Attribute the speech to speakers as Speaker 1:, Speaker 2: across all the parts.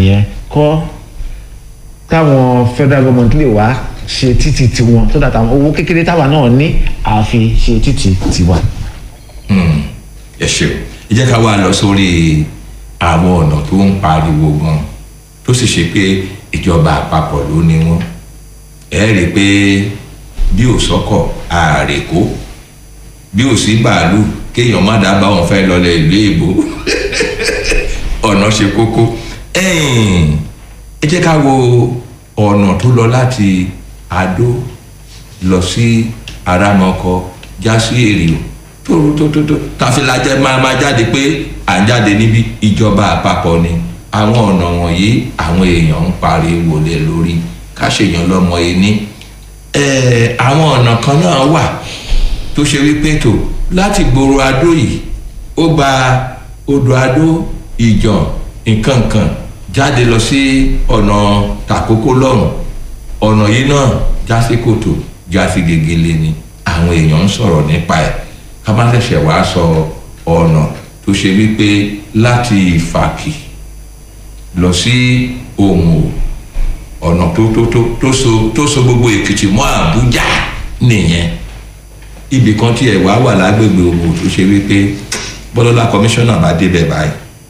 Speaker 1: nìyẹn kọ́ káwọn federal government lè wá ṣe títì tiwọn tó dàtà owó kékeré táwa náà ní àfi ṣe títì tiwa.
Speaker 2: ẹ ṣe o ẹ jẹ́ ká wá lọ sórí àwọn ọ̀nà tó ń pariwo gan tó sì ṣe pé ìjọba àpapọ̀ ló ní wọn ẹ rí i pé bí ò sọ́kọ̀ ààrẹ kó bí ò sí bàálù kéèyàn má dábàá wọn fẹ́ lọlẹ̀ ìlú èbó ọ̀nà ṣe kókó ẹ̀yìn ẹ jẹ́ ká wo ọ̀nà tó lọ láti adó lọ sí aramọkọ já sí èrìò tó tó tó tó tàfilajẹ máa máa jáde pé à ń jáde níbi ìjọba àpapọ̀ ni àwọn ọ̀nà wọ̀nyí àwọn èèyàn ń pariwo lé lórí ká ṣèyàn lọ́mọ yìí ní ẹ̀ẹ́ àwọn ọ̀nà kan náà wà tó ṣe wípé tó láti gbòòrò adó yìí ó gba odò adó ìjàn nkankan jáde lọ sí ọ̀nà tàkókò lọ́hùn ọ̀nà yìí náà já sí kòtò já sí gegele ni àwọn èèyàn ń sọ̀rọ̀ nípa ẹ̀ ká má ṣẹ̀ṣẹ̀ wá sọ ọ̀nà tó ṣe wípé láti ìfàkì lọ sí òmù ọ̀nà tó tó tó tó so tó so gbogbo èkìtì mọ́ àbújá nìyẹn ibì kan tí ẹ̀ wá wà lágbègbè òmù tó ṣe wípé bọ́lọ́lá kọmíṣánná bá débẹ̀ báyìí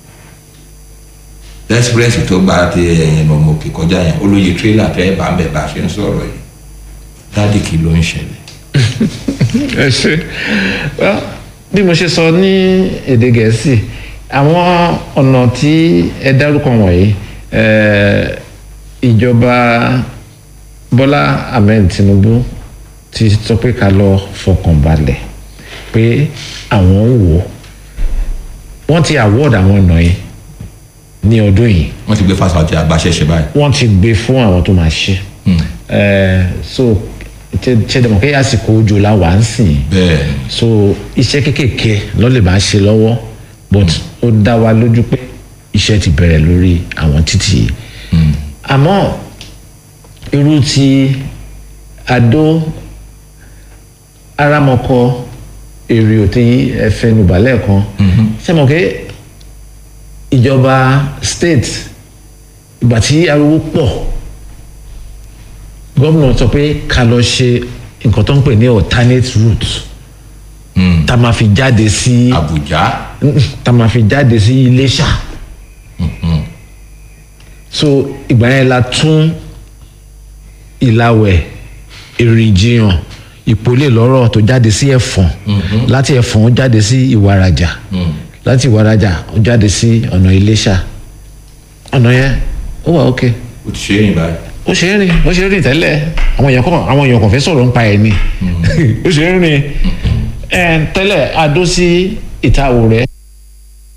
Speaker 2: express tó gba ti ẹ̀yìn mọ̀mọ́kì kọjá yẹn olóye tírélà tẹ́ bá ń bẹ̀ bá a ṣe ń sọ̀rọ̀ yìí dáàdì kí ló ń ṣẹlẹ̀.
Speaker 1: ẹ ṣe well, bí mo ṣe sọ ní èdè gẹ̀ẹ́sì àwọn ọ̀nà tí ẹ dárúkọ wọ̀nyí eh, ìjọba bọ́lá ahmed tinubu ti sọ pé ká lọ fọkàn balẹ̀ pé àwọn ń wò ó wọ́n ti award àwọn ọ̀nà yìí ní ọdún yìí
Speaker 2: wọ́n ti gbé fásitì àgbàṣẹ́ṣe báyìí.
Speaker 1: wọ́n ti gbé fún àwọn tó máa ṣe Eh, so ṣe dẹ̀mọ̀ pé àsìkò òjò la wà ń sìn
Speaker 2: bẹ́ẹ̀
Speaker 1: so iṣẹ́ kéékèèké ló lè máa ṣe lọ́wọ́ but ó dá wa lójú pé iṣẹ́ ti bẹ̀rẹ̀ lórí àwọn títì yìí àmọ́ irú ti adó aramọkọ èrè òtí ẹfẹnubà lẹ́ẹ̀kan ṣe mọ̀ pé ìjọba state ìgbà tí ariwo pọ̀ gómìnà sọ pé ká lọ ṣe nǹkan tó ń pè ní alternate route tá a máa fi jáde sí
Speaker 2: àbújá
Speaker 1: tá a máa fi jáde sí iléṣà so ìgbà yẹn la tún ìlàwẹ̀ èrìjìyàn ìpolè lọ́rọ̀ tó jáde sí ẹ̀fọ̀n láti ẹ̀fọ̀n ó jáde sí ìwàràjà láti ìwàràjà ó jáde sí ọ̀nà iléṣà ọ̀nà yẹn ó wà ókè
Speaker 2: ó ti ṣe é yìn báyìí.
Speaker 1: ó ṣe é rìn ó ṣe é rìn tẹ́lẹ̀ àwọn èèyàn kàn àwọn èèyàn kàn fẹ́ sọ̀rọ̀ nípa ẹ̀ ni ó ṣe é rìn ẹ̀ tẹ́lẹ̀ adó sí ìtawò rẹ̀